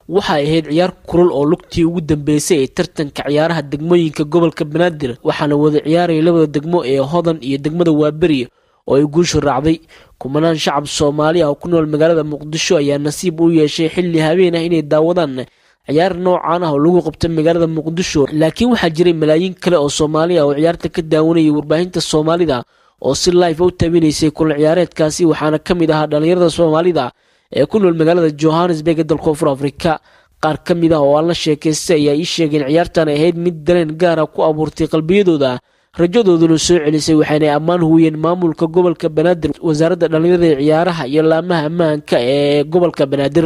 waxay ahayd ciyaar kulul oo lugtii ugu dambeysay ee tartanka ciyaaraha degmooyinka gobolka banaadir waxaana wada ciyaaraya labada degmo ee hodan iyo degmada waaberi oo ay guushu raacday kumanaan shacab soomaali ah oo ku nool magaalada muqdisho ayaa nasiib u yeeshay xilli habeen ah inay daawadaan ciyaar noocan ah oo lagu qabta magaalada muqdisho laakiin waxaa jiray malaayiin kale oo soomaali ah oo ciyaarta ka daawanayay warbaahinta soomaalida oo si life u tabinaysay kulan ciyaareedkaasi waxaana ka mid ahaa dhallinyarada soomaalida ee ku nool magaalada johannesburg ee dalka koonfur afrika qaar ka mid ah oo aan la sheekaystay ayaa ii sheegeen ciyaartan ahayd mid dareen gaara ku abuurtay qalbiyadooda rajadooduna soo celisay waxaynay ammaan huwiyeen maamulka gobolka banaadir wasaaradda dhallinyarada ee ciyaaraha iyo laamaha ammaanka ee gobolka banaadir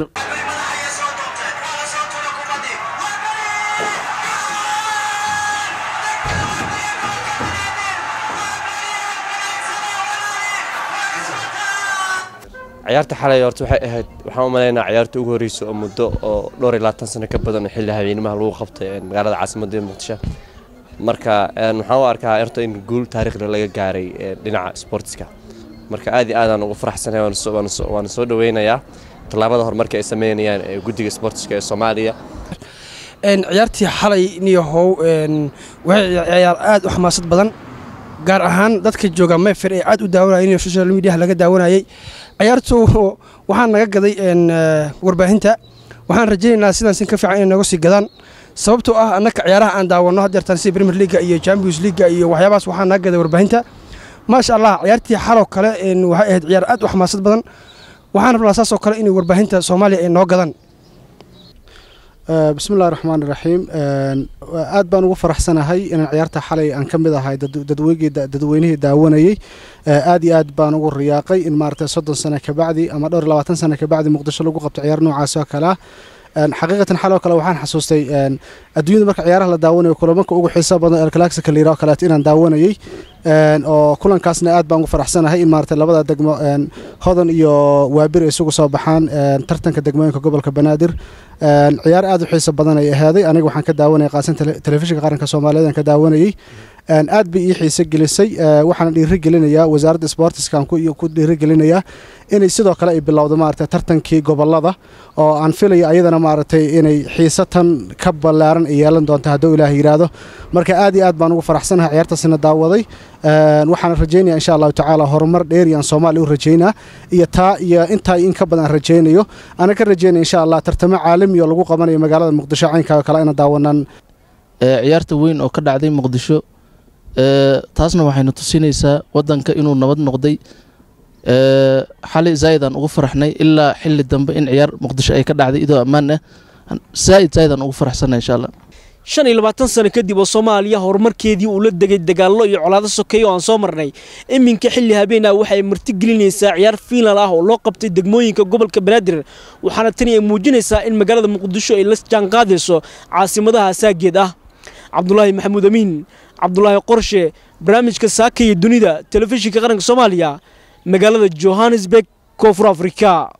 ciyaarta xalay horta waxay ahayd waxaan u malaynaa ciyaarta ugu horreysa oo muddo oo dhowr iyo labaatan sano ka badan xilli habeenimaha lagu qabtay magaalada caasimadda muqdisho marka waxaan u arkaa horta in guul taariikhda laga gaaray dhinaca sportska marka aad iyo aadaan ugu faraxsanahay waana soo dhaweynayaa tallaabada horumarka ay sameynayaan ee guddiga sportska ee soomaaliya ciyaartii xalay niyahow waxay ciyaar aad u xamaasad badan gaar ahaan dadka jooga mayfer ee aad u daawanayeen social mediaha laga daawanayay ciyaartu waxaa naga gaday warbaahinta waxaan rajaynaynaa sidaas in ka fiican inay naga sii gadaan sababtoo ah annaka ciyaaraha aan daawanno haddeertaan sida premier leaga iyo champions leaga iyo waxyaabahaas waxaa naga gaday warbaahinta maasha allah ciyaartii xaloo kale waxay ahayd ciyaar aad u xamaasad badan waxaan rabnaa saasoo kale inay warbaahinta soomaaliya ay noo gadaan bismillahi raxmaan iraxiim aad baan ugu faraxsanahay inaan ciyaarta xalay aan ka mid ahay dadweynihii daawanayey aad iyo aad baan ugu riyaaqay in maaragtay soddon sano kabacdi ama dhowr labaatan sano kabacdi muqdisho lagu qabto ciyaar noocaas oo kale ah xaqiiqatan xaloo kale waxaan xasuustay adduunyada marka ciyaaraha la daawanayo kulamanka ugu xiisa badan elclaxica layira oo kaleeto inaan daawanayey oo kulankaasna aad baan ugu faraxsanahay in maaragtay labada degmo hodan iyo waabir ay isugu soo baxaan tartanka degmooyinka gobolka banaadir ciyaar aad u xiisa badan ay ahaaday aniga waxaan ka daawanayay qaasan telefishinka qaranka soomaaliyeed aan ka daawanayey aad bay ii xiise gelisay waxaana dhiiri gelinayaa wasaaradda sportiskan ku dhiiri gelinayaa inay sidoo kale ay bilowdo maaragtay tartankii gobolada oo aan filaya ayadana maaragtay inay xiisatan ka ballaaran ay yeelan doonto hadduu ilaah yidhaahdo marka aad iyo aad baan ugu faraxsanahay ciyaartaasina daawaday waxaana rajaynaya insha allahu tacaala horumar dheeriyaan soomaaliya u rajaynaa iyo taa iyo intaa in ka badan rajaynayo ana ka rajaynaya insha allah tartamo caalami oo lagu qabanayo magaalada muqdisho caynkaa oo kale ina daawanaan ciyaarta weyn oo ka dhacday muqdisho taasna waxaynu tusinaysaa wadanka inuu nabad noqday xali zaa'idaan ugu faraxnay ilaa xili dambe in ciyaar muqdisho ay ka dhacday idoo ammaan ah zaa'id zaa'idaan ugu faraxsanay insha allah shan iyo labaatan sano kadib oo soomaaliya horumarkeedii uu la degay dagaallo iyo colaado sokeeye oo aan soo marnay iminka xilli habeenah waxay martigelinaysaa ciyaar fiinal ah oo loo qabtay degmooyinka gobolka banaadir waxaana tani ay muujinaysaa in magaalada muqdisho ay la jaanqaadayso caasimadaha saageed ah cabdulaahi maxamuud amiin cabdulaahi qorshe barnaamijka saaka iyo dunida telefishinka qaranka soomaaliya magaalada johannesburg koonfur afrika